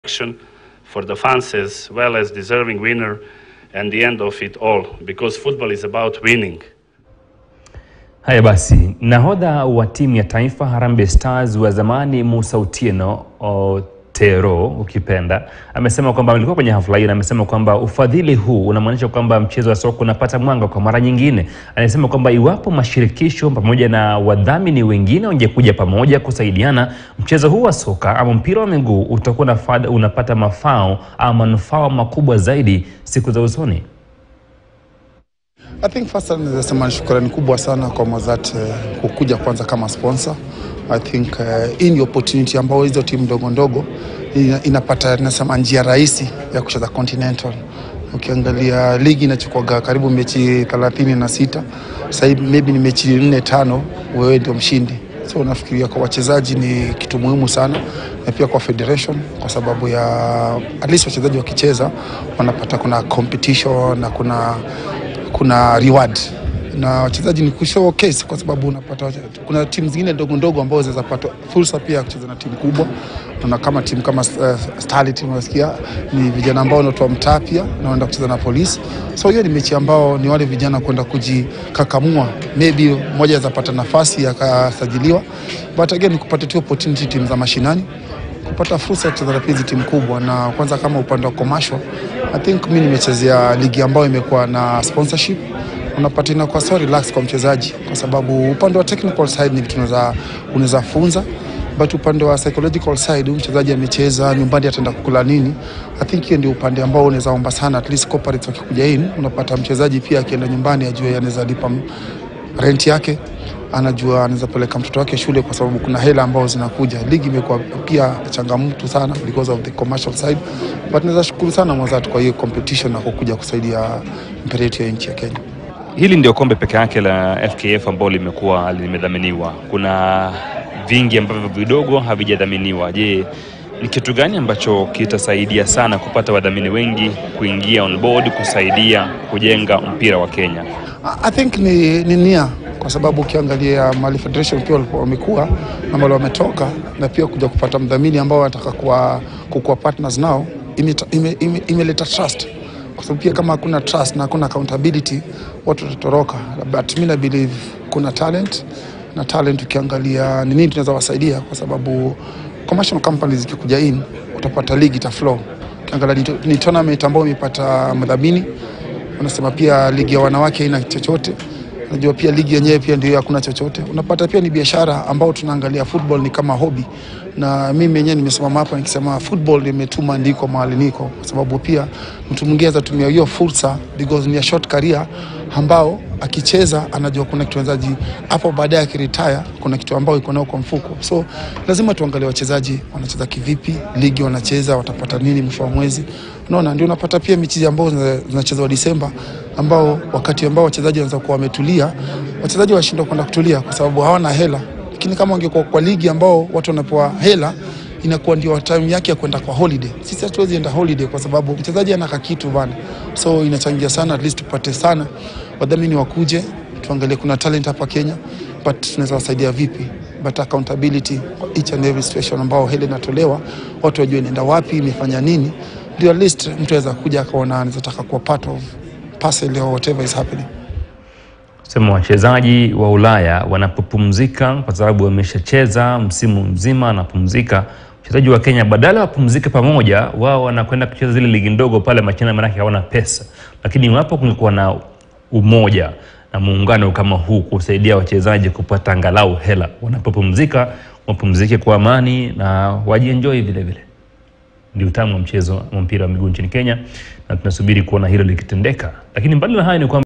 action for the fans as well as deserving winner and the end of it all because football is about winning. Haya basi, nahodha wa timu ya taifa Harambee Stars wa zamani Musa Otieno Otero ukipenda, amesema kwamba alikuwa kwenye hafla hiyo na amesema kwamba ufadhili huu unamaanisha kwamba mchezo wa soka unapata mwanga kwa mara nyingine. Anasema kwamba iwapo mashirikisho pamoja na wadhamini wengine wangekuja pamoja kusaidiana, mchezo huu wa soka ama mpira wa miguu utakuwa unafada- unapata mafao ama manufaa makubwa zaidi siku za usoni. I think first naweza sema ni shukrani kubwa sana kwa Mozart eh, kukuja kwanza kama sponsor. I think eh, hii ni opportunity ambayo hizo timu ndogo ndogo ina, inapata nasema njia rahisi ya kucheza Continental. Ukiangalia ligi inachukuaga karibu mechi 36 sasa hivi maybe ni mechi nne tano, wewe ndio mshindi. So nafikiria kwa wachezaji ni kitu muhimu sana, na pia kwa federation, kwa sababu ya at least wachezaji wakicheza wanapata kuna competition na kuna kuna reward na wachezaji ni kushowcase kwa sababu unapata wache- kuna timu zingine ndogo ndogo ambazo zinaweza pata fursa pia ya kucheza na timu kubwa. Na kama timu kama uh, Starlet unasikia ni vijana ambao wanatoa mtaa pia na wanaenda kucheza na polisi, so hiyo ni mechi ambao ni wale vijana kwenda kujikakamua, maybe mmoja aweza pata nafasi akasajiliwa, but again ni kupata tu opportunity timu za mashinani kupata fursa ya kucheza na hizi timu kubwa, na kwanza kama upande wa commercial, I think mimi nimechezea ligi ambayo imekuwa na sponsorship, unapata inakuwa so relax kwa mchezaji, kwa sababu upande wa technical side ni vitu unaweza unaweza funza but upande wa psychological side, huyu mchezaji amecheza nyumbani, ataenda kukula nini? I think hiyo ndio upande ambao unaweza omba sana, at least corporates wakikuja in, unapata mchezaji pia akienda nyumbani ajue anaweza lipa rent yake anajua anaweza peleka mtoto wake shule kwa sababu kuna hela ambazo zinakuja. Ligi imekuwa pia changamoto sana because of the commercial side, but naweza shukuru sana Mozart kwa hiyo competition na kukuja kusaidia mpira yetu ya nchi ya Kenya. Hili ndio kombe peke yake la FKF ambalo limekuwa limedhaminiwa. Kuna vingi ambavyo vidogo havijadhaminiwa. Je, ni kitu gani ambacho kitasaidia sana kupata wadhamini wengi kuingia on board kusaidia kujenga mpira wa Kenya? I- I think ni, ni nia kwa sababu ukiangalia Mali Federation pia walikuwa wamekuwa na Mali wametoka na pia kuja kupata mdhamini ambao wanataka kuwa, kukuwa partners nao imeleta ime, ime, imeleta trust kwa sababu pia kama hakuna trust na hakuna accountability watu watatoroka, but mi na believe kuna talent na talent, ukiangalia ni nini tunaweza wasaidia, kwa sababu commercial companies zikikuja in utapata ligi ita flow. Ukiangalia ni, ni tournament ambayo imepata mdhamini wanasema pia ligi ya wanawake haina chochote. Najua pia ligi yenyewe pia ndio hakuna chochote. Unapata pia ni biashara ambao tunaangalia football ni kama hobby, na mimi mwenyewe nimesimama hapa nikisema football imetuma ndiko mahali niko, kwa sababu pia mtu mwingine atatumia hiyo fursa because ni a short career ambao akicheza anajua kuna kitu wachezaji hapo baadaye akiretire kuna kitu ambao iko nao kwa mfuko, so lazima tuangalie wachezaji wanacheza kivipi, ligi wanacheza watapata nini mwisho wa mwezi. Unaona, ndio unapata pia mechi ambao zina- zinachezwa Disemba, ambao wakati ambao wachezaji wanaweza kuwa wametulia, wachezaji washindwa kwenda kutulia kwa sababu hawana hela. Lakini kama wangekuwa kwa ligi ambao watu wanapewa hela inakuwa ndio time yake ya kwenda kwa holiday. Sisi hatuwezi enda holiday kwa sababu mchezaji anaka kitu bana, so inachangia sana, at least tupate sana wadhamini wakuje, tuangalie kuna talent hapa Kenya, but tunaweza wasaidia vipi, but accountability kwa each and every situation ambao hela inatolewa, watu wajue inaenda wapi, imefanya nini, ndio at least mtu aweza kuja akaona anaweza taka kuwa part of parcel or whatever is happening. Sema wachezaji wa Ulaya wanapopumzika, kwa sababu wameshacheza msimu mzima, wanapumzika. Wachezaji wa Kenya badala wapumzike pamoja, wao wanakwenda kucheza zile ligi ndogo pale machina, maanake hawana pesa. Lakini iwapo kungekuwa na umoja na muungano kama huu kusaidia wachezaji kupata angalau hela, wanapopumzika wapumzike kwa amani na wajienjoy vile vile. Ndio utamu wa mchezo wa mpira wa miguu nchini Kenya, na tunasubiri kuona hilo likitendeka. Lakini mbali na hayo ni kwamba